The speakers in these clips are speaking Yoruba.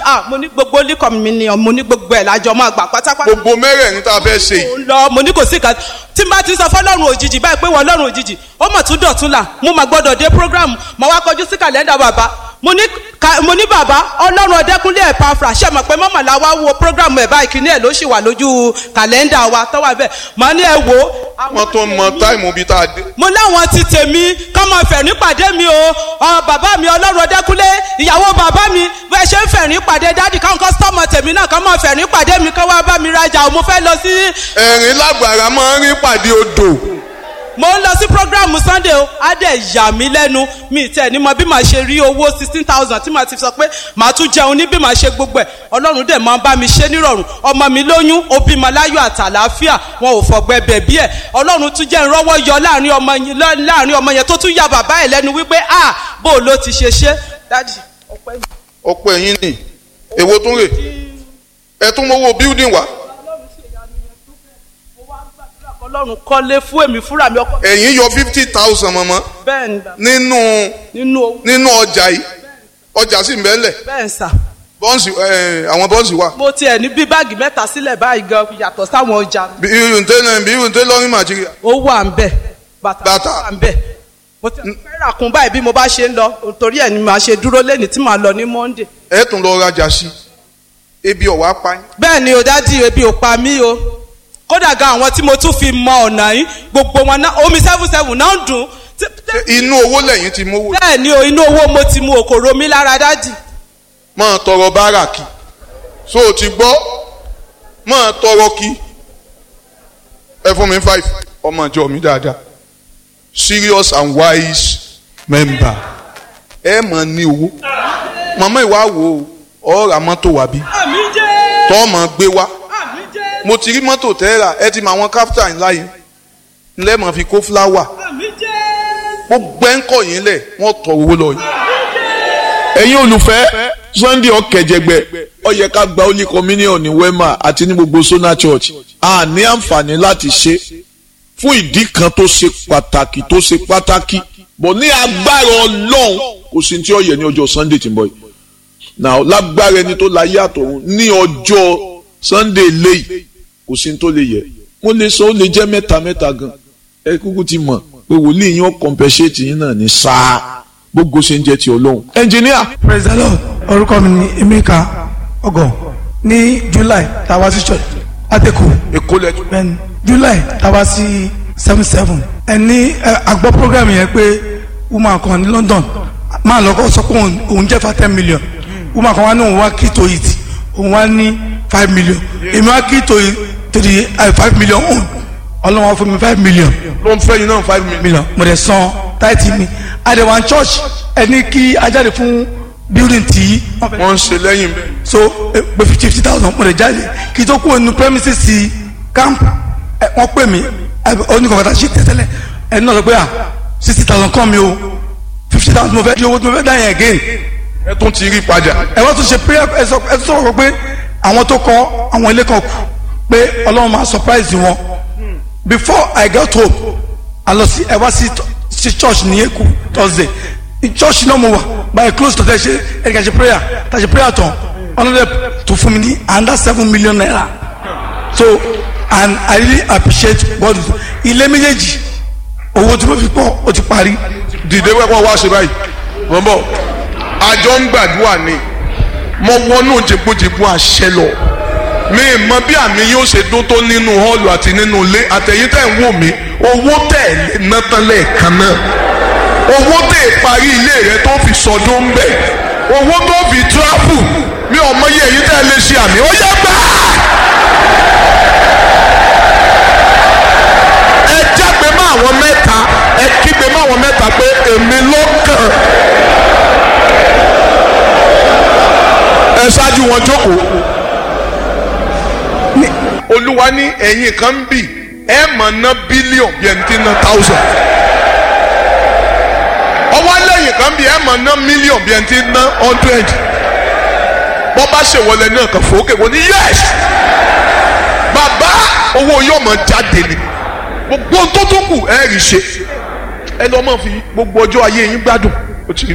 ah mo ní gbogbo líkọ̀ mi ni mo ní gbogbo ẹ̀ lájọ máa gbà pátápátá gbogbo mẹ́rẹ̀ẹ̀rin tá a fẹ́ ṣe yìí mo ń lọ mo ní kò sí kan tí n bá ti sọ fọlọ́run òjijì báyìí pé wọ́n lọ́run òjijì ó mọ̀ tún dọ̀tún là mo mà gbọ́dọ̀ dé program mo wá kọjú sí kàlẹ́ndà bàbá mo ní ka- mo ní bàbá ọlọ́run ọdẹkùnlé ẹ̀ pafra ṣe mọ̀ pé mọ́mọ́ la wá wo program ẹ̀ báyìí kíní ẹ̀ ló ṣì wà lójú kàlẹ́ndà wa tọ́wọ́ bẹ́ẹ̀ mo ní ẹ wo wọ́n tó mọ táìmù bíi tá a dé. mo láwọn ti tèmi kọ́ mọ fẹ̀rín pàdé mi o ọ bàbá mi ọlọ́run ọdẹkùnlé ìyàwó bàbá mi bẹ́ẹ̀ ṣe ń fẹ̀rín pàdé dádì káwọn kọ́sítọ́mù tèmi náà kọ́ mọ fẹ̀rín pàdé mi kọ́ wá bá mi rajà o mo fẹ́ lọ sí ẹ̀rín lágbára máa ń rí pàdé odò mo ń lọ sí programu sunday o á dẹ̀ yà mí lẹ́nu mi tẹ̀ ní mọ bí màá ṣe rí owó sixteen thousand tí màá ti sọ pé màá tún jẹun ní bí màá ṣe gbogbo ẹ̀ ọlọ́run dẹ̀ máa ń bá mi ṣe nírọ̀rùn ọmọ mi lóyún ó bímọ láyọ̀ àtàlàáfíà wọn ò fọ̀gbẹ́ bẹ̀bí ẹ̀ ọlọ́run tún jẹ́ ìrọ́wọ́ yọ láàrin ọmọ yẹn láàrin ọmọ yẹn tó tún ya bàbá ẹ̀ lẹ́nu wípé a bó o ló ti ṣe ṣe dájì ọpẹ́ mi. ọ̀pọ̀ ẹ̀yìn ni èwo tún rè ẹ tún mọ́wọ́ building wá ọlọ́run kọ́lé fún èmi fúnra mi ọkọ ẹ̀yìn yọ fifty thousand mọ́mọ́ bẹ́ẹ̀ ni bàbá, nínú nínú owó nínú ọjà yìí ọjà sì ń bẹ́ẹ̀ lẹ̀ bẹ́ẹ̀ ń sà bọ́ǹsì ẹ̀ àwọn bọ́ǹsì wà mo tiẹ̀ ní bí báàgì mẹ́ta sílẹ̀ báyìí gan yàtọ̀ sáwọn ọjà mi. bí irun tẹ́lẹ̀ bí irun tẹ́lẹ̀ lọ́rùn màjíríà ó wà ń bẹ̀ bàtà Bàtà. wà ń bẹ̀ mo ti fẹ́ rà kún báyìí bí mo bá ṣe ń lọ torí ẹ̀ ni màá ṣe dúró lẹ́ni tí màá lọ ní monday. ẹ̀ tún lọ rajà sí ebi ọ̀wá pa yín bẹ́ẹ̀ ni o dádì ebi ò pa mí o kódà gan àwọn tí mo tún fi mọ ọ̀nà yìí gbogbo wọn náà omi seven seven náà ń dùn Tí- tí- Ṣé inú owó lẹ́yìn ti mówó bẹ́ẹ̀ ni o inú owó mo ti mu òkòrò mi lára dádì máa tọrọ bárà kí so o ti gbọ́ máa tọrọ kí ẹ fún mi five ọmọ ìjọ mi dáadáa serious and wise member ẹ máa ní owó màmá ìwà wo ọ ra mọ́tò wá bí àmì jẹ́ tọ́ máa gbé wá àmì jẹ́ mo ti rí mọ́tò tẹ́ra ẹ ti mọ àwọn káfíńtà ńlá yẹn ńlẹ́ máa fi kó fúláwà àmì jẹ́ gbogbo ẹ̀ ń kọ̀ yín lẹ̀ wọ́n tọ owó lọ yìí. ẹ̀yin olùfẹ́ sunday ọ̀kẹ́jẹgbẹ́ ó yẹ ká gba holy communion ní wema àti ní gbogbo sona church a ní àǹfààní láti ṣe fún ìdí kan tó ṣe pàtàkì tó ṣe pàtàkì bọ̀ ní agbára ọlọ́run kò sí tí ó yẹ ní ọjọ́ sunday tí ń bọ̀ yìí now lágbára ẹni tó láyé àtọ̀run ní ọjọ́ sunday léyìí kò sí tó lè yẹ mo lè sọ ó lè jẹ́ mẹ́ta mẹ́ta gan ẹ kúkú ti mọ̀ pé wòlíì yín ó compensate yín náà ní sáà gbogbo ṣe ń jẹ́ ti ọlọ́run engineer praise the lord orúkọ mi ni emeka ọgọ ní july tàwa sí church àtẹkù èkó lẹ́jọ́ bẹ́ẹ̀ni july tàwa sí seven seven ẹni àgbọ̀ program yẹn pé woman kan ní london máa lọ́kọ́ sọ pé òun- òun jẹ́ fa ten million woman kan wá ní òun wá kí to it òun wá ní five million èmi wá kí to it to the uh, five million òun ọlọ́run wá fún mi five million ló ń fẹ́ yín náà five million. million mo dẹ̀ san táìtì mi àdèwà church ẹni kí ajáde fún building tí wọ́n fẹ́ wọ́n ń ṣe lẹ́yìn bẹ́ẹ̀. so eh, pé fifty fifty thousand mo dẹ̀ jáde kí n tó kúrò nínú premises sí camp ẹ, wọ́n pè mí oníkọ̀ọ́ta ṣe tẹ́tẹ́lẹ̀ ẹni náà sọ pé à sixty thousand kàn mí o fifty thousand mo fẹ́ di owó tí mo fẹ́ dá yẹn again ẹ tún ti rí padà. ẹ wọ́n tún ṣe prayer ẹ sọ ẹ tún sọ̀rọ̀ pé àwọn tó kọ́ àwọn ilé kan kù pé ọlọ́run máa surprise wọn before I got home a lọ sí ẹ wá sí sí church ní Èkó Thursday ní church náà mo wà by close to tẹ ṣe ẹ kà ṣe prayer tà ṣe prayer tán ọlọ́dẹ tó fún mi ní under seven million naira so and I really appreciate God ilé méjèèjì owó tí mo fi pọ̀ ó ti parí dìde wẹ́pọ̀ wá ṣe báyìí mọ̀ ń bọ̀ àjọ ń gbàdúrà ni mo wọnú jìbújìbú àṣẹ lọ mi ì mọ bí àmì yóò ṣe dún tó nínú hall àti nínú ilé àtẹ̀yìn tẹ̀ ń wò mí owó tẹ̀ lé ná tán lẹ́ẹ̀kan náà owó tẹ̀ parí ilé rẹ tó fi sọdún ń bẹ̀ owó tó fi travel mi ò mọ iye èyí tẹ̀ lè ṣe àmì ó yẹ gbà. ẹ jágbe mọ́ àwọn mẹ́ta ẹ kígbe mọ́ àwọn mẹ́ta pé èmi ló kàn. ẹ ṣáájú wọn jókòó. olúwa ní ẹ̀yin kan ń bì ẹ mọ̀ ná bílíọ̀n bí ẹni tí ń ná táùsàn. ọwọ́ lẹ́yìn kan bì ẹ mọ̀ ná mílíọ̀n bí ẹni tí ń ná hundred. bọ́ bá ṣèwọlé náà kàn fòókè wọ́n ní yẹ́s. bàbá owó yóò mọ̀ jáde ni gbogbo ohun tó tó kù ẹ rí ṣe ẹ lọ́ mọ̀ fi gbogbo ọjọ́ ayé yín gbádùn ó ti rí bẹ́ẹ̀.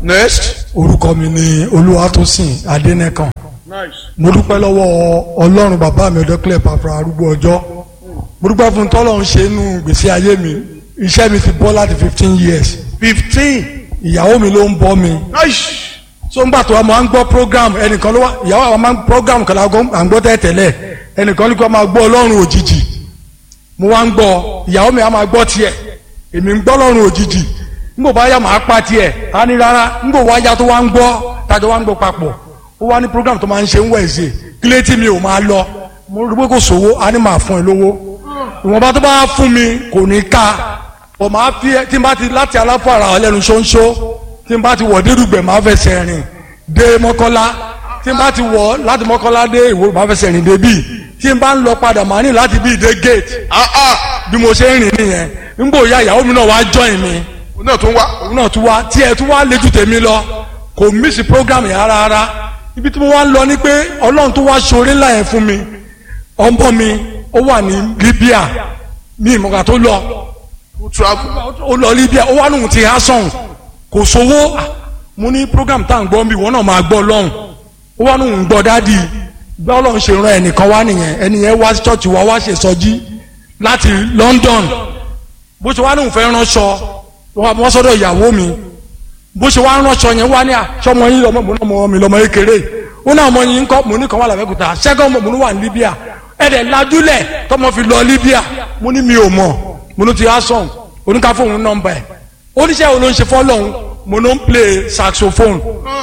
next. orúkọ mi ni olúwatósìn adẹnẹkan nice. mo dúpẹ́ lọ́wọ́ ọlọ́run bàbá mi ọ̀dọ́kílẹ̀ pàpà arúgbó ọjọ́ mo dúpẹ́ fún tọ́lọ́run ṣe inú gbèsè ayé mi iṣẹ́ mi ti bọ́ láti fifteen years fifteen. ìyàwó mi ló ń bọ́ mi nice. so ńgbà tó wa máa ń gbọ́ program ẹnìkan ló wá ìyàwó àwọn máa ń program kan lágọ́ à ń gbọ́ tẹ́tẹ́lẹ̀ ẹnìkan ní kó máa gbọ́ ọlọ́run òjijì mo wá ń gbọ́ ìyàwó mi á máa gbọ́ tiẹ̀ èmi ń gbọ́ ọlọ́run òjijì ńgbò bá yà máa pa tiẹ̀ á ní rárá ńgbò wá yá tó wá ń gbọ́ tájọ wá ń gbọ́ papọ̀ ó wá ní program tó máa ń ṣe ń wẹ̀ẹ́sì kílé tí mi ò máa lọ mo rí pé kò sówó á ní máa fún ẹ lówó ìwọ̀nba tó bá fún mi kò ní ká ọ̀ máa fi tí n bá ti láti aláfàrà ọlẹ́nu ṣóńṣó tí n bá ti wọ̀ dérúgbẹ̀ máa fẹsẹ̀ rìn dé mọ́kọ́lá tí n bá ti wọ̀ láti mọ́kọ́lá dé ìwò máa fẹsẹ̀ rìn dé bíi tí n bá ń lọ padà máa ní láti bíi dé gate ah ah. bí mo ṣe ń rìn nìyẹn n bò ya ìyàwó mi náà wá join mi òun náà tún wá. òun náà tún wá tí ẹ tún wá léjú tèmi lọ kò mísì program yẹn rárá rárá ibi tí mo wá ń lọ ni pé ọlọ́run tó wá ṣoore ńlá yẹn fún mi ọmọ mi ó wà ní Libya ní ìmọ̀gà tó lọ ó travel. ó lọ Libya ó wá lóhun ti hasan kò sówó Ah, mo ní program tá à ń gbọ́ bí wọn náà máa gbọ́ lọ́hùn ó wá lóhun gbọ́ dádì bí ọlọ́run ṣe ran ẹnìkan wá nìyẹn ẹnìyẹn wá sí church wa wá ṣe sọjí láti London bó ṣe wá lóhun fẹ́ ránṣọ wọ́n sọ́dọ̀ ìyàwó mi bó ṣe wá ránṣọ yẹn wá ní àṣọmọ yín lọmọ mo náà mọ mi lọmọ kékeré ó náà mọ yín kọ́ mo ní kan wà lábẹ́kúta ṣẹ́gun mo ní wà ní Libya ẹ̀dẹ̀ lajúlẹ̀ tọmọ fi lọ Libya mo ní mi ò mọ̀ mo ní ti asan oníkà fóun nọ́mbà ẹ̀ oníṣẹ́ wo ló ń ṣe fọ́lọ́hún mo ló ń play saxophone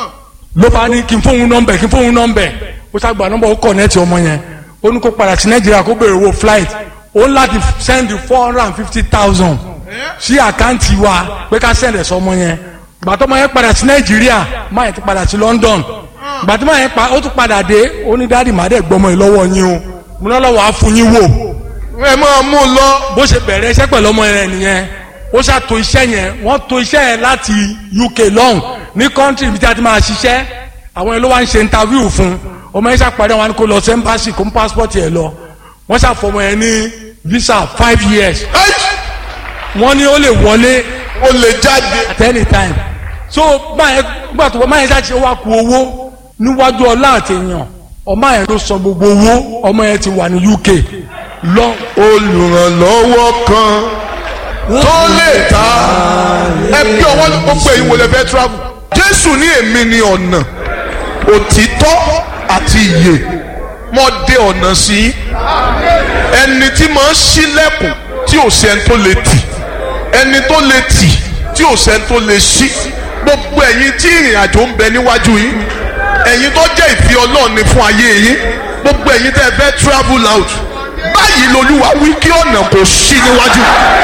ló bá ní kí n fóun nọ́mbà ẹ̀ kí n fóun nọ́mbà ẹ̀ ó ṣàgbà nọ́mbà ó kọ̀nẹ́ẹ̀tì ọmọ yẹn ó ní kó padà sí Nàìjíríà kó béèrè owó flight ó ń láti send four hundred and fifty thousand sí àkáǹtì wa pé ká send ẹ̀ sọmọ yẹn gbàtọ́ ọmọ yẹn padà sí Nàìjíríà máa yẹn ti padà sí London gbàtọ́ ọmọ yẹn pa ó tún padà dé ó ní dáàdì má dẹ̀ gbọmọ yìí lọ́wọ́ yín o mo náà lọ́wọ́ á fún yín wò ẹ máa mú un lọ. bó ṣe bẹ̀rẹ̀ iṣẹ́ pẹ̀lú ọmọ yẹn nìyẹn ó ṣàtò iṣẹ́ yẹn wọ́n tò iṣẹ́ yẹn láti UK lọ́hùn ní kọ́ńtì ibi tí a ti máa ṣiṣẹ́ àwọn yẹn ló wá ń ṣe interview fún ọmọ yẹn ṣàpàdé wọn kó lọ sí embassy kó mú passport yẹn lọ wọ́n ṣàfọmọ yẹn ní visa five years wọ́n ní ó lè wọlé ó lè jáde. at any time so báyẹn gbà tó báyẹn ṣáà ṣe wá ku owó níwájú ọlá àti èèyàn ọmọ yẹn ló san gbogbo owó ọmọ yẹn ti wà ní UK lọ olùrànlọ́wọ́ kan tó lè ta ẹ bí ọwọ́ gbogbo èyí wo lè fẹ́ travel. Jésù ní èmi ni ọ̀nà òtítọ́ àti ìyè mo dé ọ̀nà sí i ẹni tí máa ń ṣílẹ̀kùn tí ò sẹ́ni tó lè tì ẹni tó lè tì tí ò sẹ́ni tó lè ṣí gbogbo ẹ̀yin tí ìrìn àjò ń bẹ níwájú yín ẹ̀yin tó jẹ́ ìfẹ́ Ọlọ́run ni fún ayé yín gbogbo ẹ̀yin tẹ́ ẹ fẹ́ travel out báyìí lolúwa wí kí ọ̀nà kò ṣí níwájú.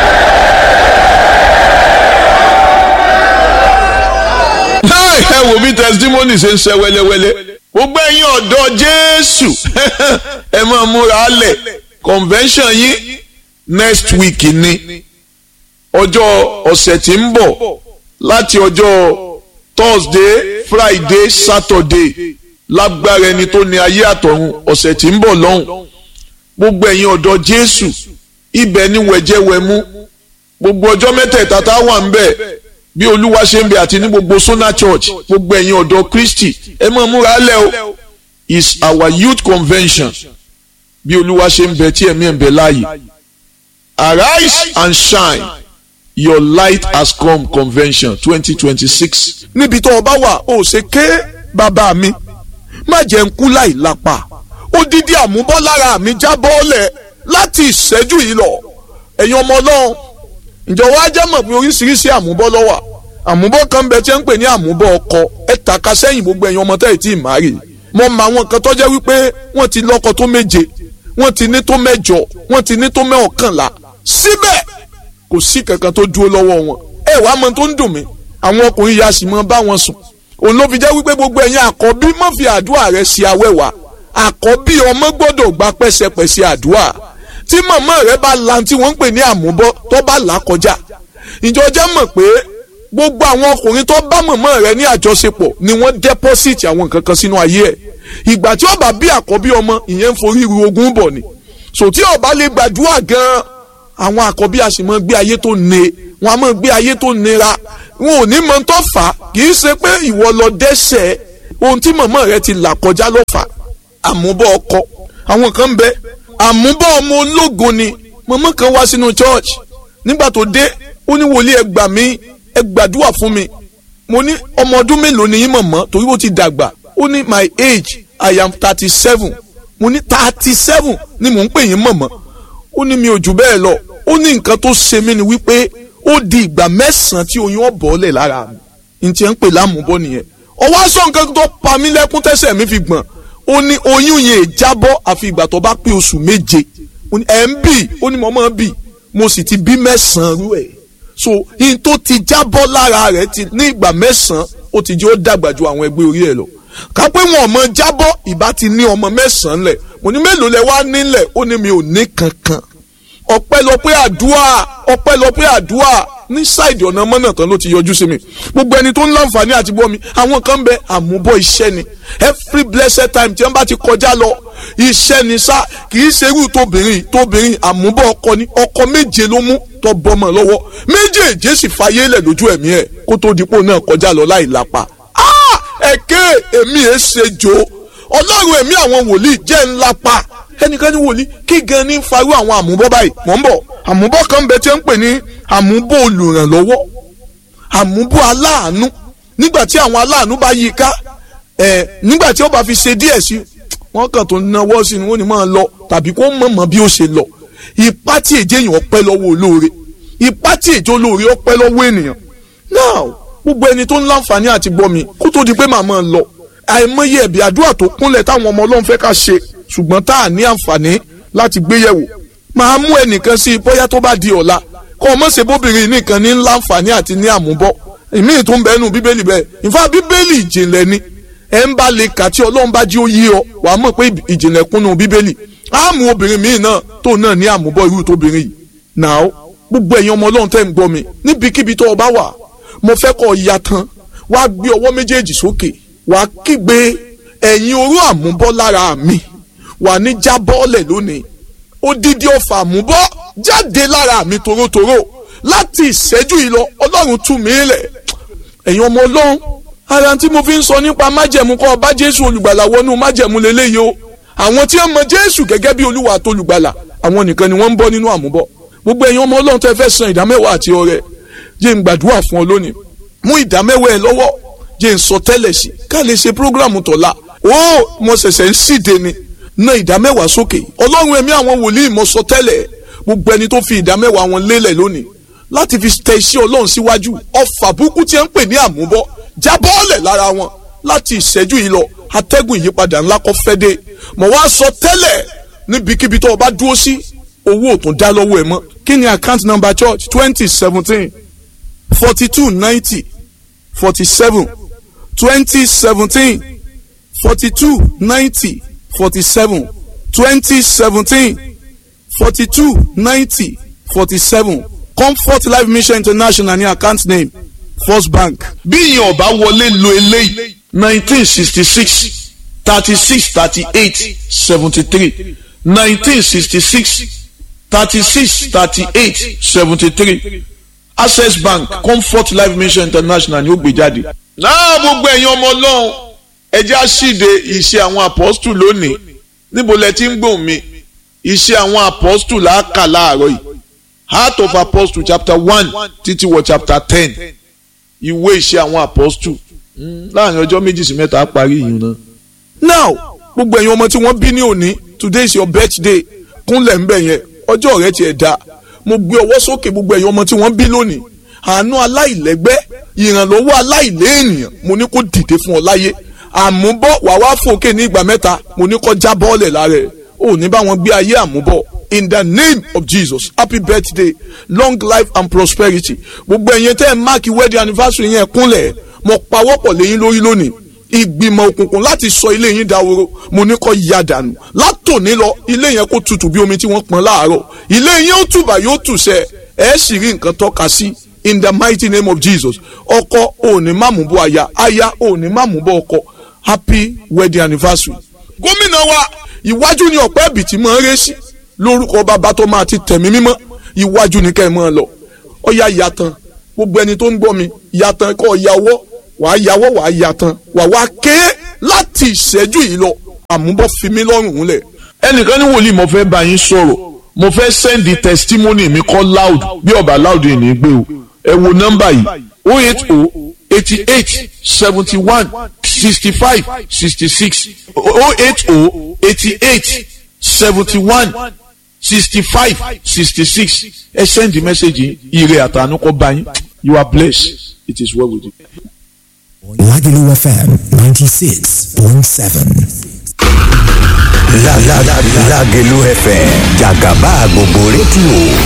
ẹ wò bí testimony ṣe ń ṣe wẹ́lẹ́wẹ́lẹ́ gbogbo ẹ̀yin ọ̀dọ́ Jésù ẹ máa múra lẹ̀ convention yín next week ni ọjọ́ ọ̀sẹ̀ tí ń bọ̀ láti ọjọ́ Thursday Friday Saturday lágbára ẹni tó ní ayé àtọ̀run ọ̀sẹ̀ tí ń bọ̀ lọ́hùn gbogbo ẹ̀yin ọ̀dọ́ Jésù ibẹ̀ ni wẹ̀jẹ̀wẹ̀mú gbogbo ọjọ́ mẹ́tẹ̀ẹ̀ta tá a wà ń bẹ̀ bí olúwa ṣe ń bẹ àti ní gbogbo Sona Church gbogbo ẹ̀yin ọ̀dọ́ Kristi ẹ máa múra lẹ̀ o is our youth convention bí olúwa ṣe ń bẹ tí ẹ̀mí ẹ̀ ń bẹ láàyè arise and shine your light has come convention twenty twenty six. níbi tó o bá wà ó ṣe ké bàbá mi má jẹ́ ń kú láì lápá odidi àmúbọ́lára mi já bọ́ọ̀lẹ̀ láti ìṣẹ́jú yìí lọ ẹ̀yin ọmọ ọlọ́run ǹjọ́ wá jẹ́ mọ̀ pé oríṣiríṣi àmúbọ́ ló wà àmúbọ́ kan bẹ tí ń pè ní àmúbọ́ ọkọ ẹ tàka sẹ́yìn gbogbo ẹ̀yin ọmọ tẹ́yì tí ì máa rè mọ mọ àwọn kan tó jẹ́ wípé wọ́n ti lọ́kọ tó méje wọ́n ti ní tó mẹ́jọ wọ́n ti ní tó mẹ́ọ̀kànlá síbẹ̀ kò sí kankan tó dúró lọ́wọ́ wọn ẹ wàá mọ tó ń dùn mí àwọn ọkùnrin ya sì mọ bá wọn sùn òun ló fi jẹ́ wípé gbogbo ẹ̀yin àkọ́bí má fi àdúrà rẹ sí awẹ́wà àkọ́bí ọmọ gbọ́dọ̀ gba pẹ́sẹpẹ́sẹ àdúrà tí màmá rẹ bá la tí wọ́n ń pè ní àmúbọ́ tó bá là kọjá ìjọ jẹ́ mọ̀ pé gbogbo àwọn ọkùnrin tó bá màmá rẹ ní àjọṣepọ̀ ni wọ́n dẹ́pọ́sìtì àwọn nǹkan kan sínú ayé ẹ̀ ìgbà tí ó bá bí àkọ́bí ọmọ ìyẹn ń forí ru ogún bọ̀ ni sò tí ó bá lè gbàdúrà gan-an àwọn àkọ́bí a sì mọ gbé ayé tó ne wọn a mọ gbé ayé tó nira wọn ò ní mọ tó fà á kì í ṣe pé ìwọ lọ dẹ́ṣẹ̀ ohun tí màmá rẹ ti là kọjá ló fà á àmúbọ̀ ọkọ àwọn kan bẹ àmúbọ̀ ọmọ ológo ni màmá kan wá sínú church nígbà tó dé ó ní wòlíì ẹ gbà mí ẹ gbàdúrà fún mi mo ní ọmọ ọdún mélòó ni yín mọ̀mọ́ torí ó ti dàgbà ó ní my age i am thirty seven mo ní thirty seven ni mò ń pè yín mọ̀mọ́ ó ní mi ò jù bẹ́ẹ̀ lọ ó ní nǹkan tó ṣe mí ni wípé ó di ìgbà mẹ́sàn-án tí oyún ọ̀bọ̀ọ́lẹ̀ lára mi n tiẹ̀ ń pè lámùbọ́ nìyẹn ọwọ́ aṣọ nǹkan tó pa mí lẹ́kún tẹ́sẹ̀ mi fi gbọ̀n ó ní oyún yẹn jábọ́ àfi ìgbà tó bá pé oṣù méje ẹ̀ ń bì ó ní mo máa bì mo sì ti bí mẹ́sàn-án rú ẹ̀ so in tó ti jábọ́ lára rẹ̀ ti ní ìgbà mẹ́sàn-án ó ti jẹ́ ó dàgbà ju àwọn ẹgbẹ́ orí ẹ̀ lọ ká pé wọn ọmọ jábọ́ ìbá ti ní ọmọ mẹ́sàn-án lẹ̀ mo ní mélòó lẹ wá nílẹ̀ ó ní mi ò ní kankan ọpẹ́lọpẹ́ àdúrà ọpẹ́lọpẹ́ àdúrà ní ṣáìdì ọ̀nà mọ́nà tán ló ti yọjú sí mi gbogbo ẹni tó ń láǹfààní àti bọ́ mi àwọn kan bẹ àmúbọ̀ iṣẹ́ ni every blessed time tí wọ́n bá ti kọjá lọ iṣẹ́ ni sá kì í ṣerú tóbìnrin tóbìnrin àmúbọ̀ ọkọ ni ọkọ méje ló mú tó bọ́mọ lọ́wọ́ méjèèjì sì fàyè lẹ̀ lójú ẹ̀mí ẹ̀ kó tó dípò náà kọjá lọ láì lápá ẹ̀kẹ́ èmi ẹ̀ ṣe jò ọlọ́run ẹ̀mí àwọn wòlíì jẹ́ ńlá pa ẹnìkan ní wòlíì kí gan ní farú àwọn àmúbọ́ báyìí mọ̀ ń bọ̀ àmúbọ́ kan bẹ tí ń pè ní àmúbọ́ olùrànlọ́wọ́ àmúbọ́ aláàánú nígbà tí àwọn aláàánú bá yí ká ẹ̀ nígbà tí ó bá fi ṣe díẹ̀ sí wọ́n kàn tó náwó sí ni wọ́n ní máa lọ tàbí kó mọ̀mọ́ bí ó ṣe lọ ipá tí èjé èèyàn ọpẹ́ lọ́wọ́ olóore ipá tí èjé olóore ọpẹ́ lọ́wọ́ ènìyàn now gbogbo ẹni tó ń láǹfààní àti gbọ́ mi kó tó di pé màmá lọ àìmọye ẹ̀bí àdúrà tó kúnlẹ̀ táwọn ọmọ ọlọ́run fẹ́ ká ṣe ṣùgbọ́n tá a ní àǹfààní láti gbé yẹ̀wò máa mú ẹnìkan sí i bóyá tó bá di ọ̀la kọ́ ọ mọ̀sẹ̀ bóbìnrin nìkan ní láǹfààní àti ní àmúbọ́ ìmíì tó ń bẹ nù bíbélì bẹ́ẹ̀ ìfá bíbélì ìjìnlẹ̀ ni ẹ̀ ń bá lè kà tí ọlọ́run bá jí ó yé ọ wà á mọ̀ pé ìjìnlẹ̀ kúnnú bíbélì á mú obìnrin míì náà tó náà ní àmúbọ́ irú tóbìnrin yìí náà gbogbo ẹ̀yin ọmọ ọlọ́run tẹ́ ń gbọ́ mi níbikíbi tó o bá wà mo fẹ́ kọ́ ọ ya tán wá gbé ọwọ́ méjèèjì sókè wà kígbe ẹ̀yin oró àmúbọ́ lára mi wà ní jábọ́ọ̀lẹ̀ lónìí odidi ọfà àmúbọ́ jáde lára mi torótoró láti ìṣẹ́jú yìí lọ ọlọ́run tú mi lẹ̀ ẹ̀yin ọmọ ọlọ́run ara tí mo fi ń sọ nípa májẹ̀mú kọ́ ọba jésù olùgbàlà wọnú májẹ̀mú lélẹ́yìí o àwọn tí wọ́n mọ jésù gẹ́gẹ́ bí olúwa àti olùgbàlà àwọn nìkan ni wọ́n ń bọ́ nínú àmúbọ́ gbogbo ẹ̀yin ọmọ ọlọ́run tẹ́ fẹ́ san ìdámẹ́wàá àti ọrẹ jẹ́ ń gbàdúrà fún ọ lónìí mú ìdámẹ́wàá ẹ lọ́wọ́ jẹ́ ń sọ tẹ́lẹ̀ sí ká lè ṣe prógrámù tọ̀la ó mo ṣẹ̀ṣẹ̀ ń síde ni ná ìdámẹ́wàá sókè ọlọ́run ẹ̀mí àwọn wòlíì mo sọ tẹ́lẹ̀ gbogbo ẹni tó fi ìdámẹ́wàá wọn lélẹ̀ lónìí láti fi tẹ iṣẹ́ ọlọ́run síwájú ọfà burúkú tí ẹ ń pè ní àmúbọ́ jábọ́ọ̀lẹ̀ lára wọn láti ìṣẹ́jú yìí lọ atẹ́gùn ìyípadà ńlá kọ́ fẹ́ dé mo wá sọ tẹ́lẹ̀ níbikíbi tó o bá dúró sí owó ò tún dá lọ́wọ́ ẹ̀ mọ́ kí ni account number church twenty seventeen forty two ninety forty seven twenty seventeen forty two ninety forty seven twenty seventeen forty two ninety forty seven comfort life mission international ní account name first bank. bí ìyẹn ọba wọlé lo eléyìí nineteen sixty six thirty six thirty eight seventy three nineteen sixty six thirty six thirty eight seventy three access bank comfort life mission international ni ó gbé jáde. náà gbogbo ẹ̀yin ọmọ ọlọ́run ẹjẹ́ àṣìde ìṣe àwọn apọ́stù lónìí níbo lẹ ti ń gbóhùn mi ìṣe àwọn apọ́stù làákà láàárọ̀ yìí heart of apostle chapter one títí wọ chapter ten ìwé ìṣe àwọn apọ́stù láàrin ọjọ́ méjì sí mẹ́ta á parí yìí náà. now gbogbo ẹ̀yin ọmọ tí wọ́n bí ní òní today is your birthday kúnlẹ̀ ńbẹ̀ yẹn ọjọ́ rẹ tiẹ̀ dá mo gbé ọwọ́ sókè gbogbo ẹ̀yin ọmọ tí wọ́n bí lónìí àánú aláìlẹ́gbẹ́ ìrànlọ́wọ́ aláìléèyàn mo ní kó dìde fún ọ láyé àmúbọ̀ wà wá fòkè ní ìgbà mẹ́ta mo ní kó já bọ́ọ̀lẹ̀ lára ẹ̀ ò ní bá wọn gbé ayé àmúbọ̀ in the name of jesus happy birthday long life and prosperity gbogbo ẹ̀yin tẹ́ ẹ̀ máàkì wedding anniversary yẹn kúnlẹ̀ mo pawọ́pọ̀ lẹ́yìn lórí lónìí ìgbìmọ̀ òkùnkùn láti sọ ilé yín dahoro mo ní kó ya dànù látòní lọ ilé yẹn kó tutù bí omi tí wọ́n pọn láàárọ̀ ilé yín ó tùbà yóò tùsẹ̀ ẹ̀ sì rí nǹkan tọ́ka sí in the mighty name of jesus ọkọ òní má mú bọ aya aya òní má mú bọ ọkọ happy wedding anniversary. gómìnà wa ìwájú ni ọ̀pẹ́ ẹ̀bìtì máa ń ré sí lórúkọ bàbá tó máa ti tẹ̀mí mímọ́ ìwájú ni kẹ́ ẹ máa lọ ọ̀ya ìyàtàn gbogbo ẹni tó ń gbọ́ mi yàtàn kọ́ yàwọ́ wàá yàwọ́ wàá yàtàn wàá wá ké láti ìṣẹ́jú yìí lọ àmúbọ̀ fi mí lọ́rùn lẹ̀. ẹnìkan ní wòlíì mo fẹ́ bá yín sọ̀rọ̀ mo fẹ́ sẹ́ndì testimony mi kọ́ loud bí ọba loud yìí ní gbé o ẹ wo nọ́mbà yìí o eight o eighty eight seventy one sixty five sixty six o eight o eighty eight seventy one sixty five sixty six ẹ sẹ́ndì mẹ́sẹ̀gì ire àtànú kọ́ bá yín you are blessed it is well with you. Lagelu FM 96.7. La la la Lagelu FM Jagaba gbogbo rédíò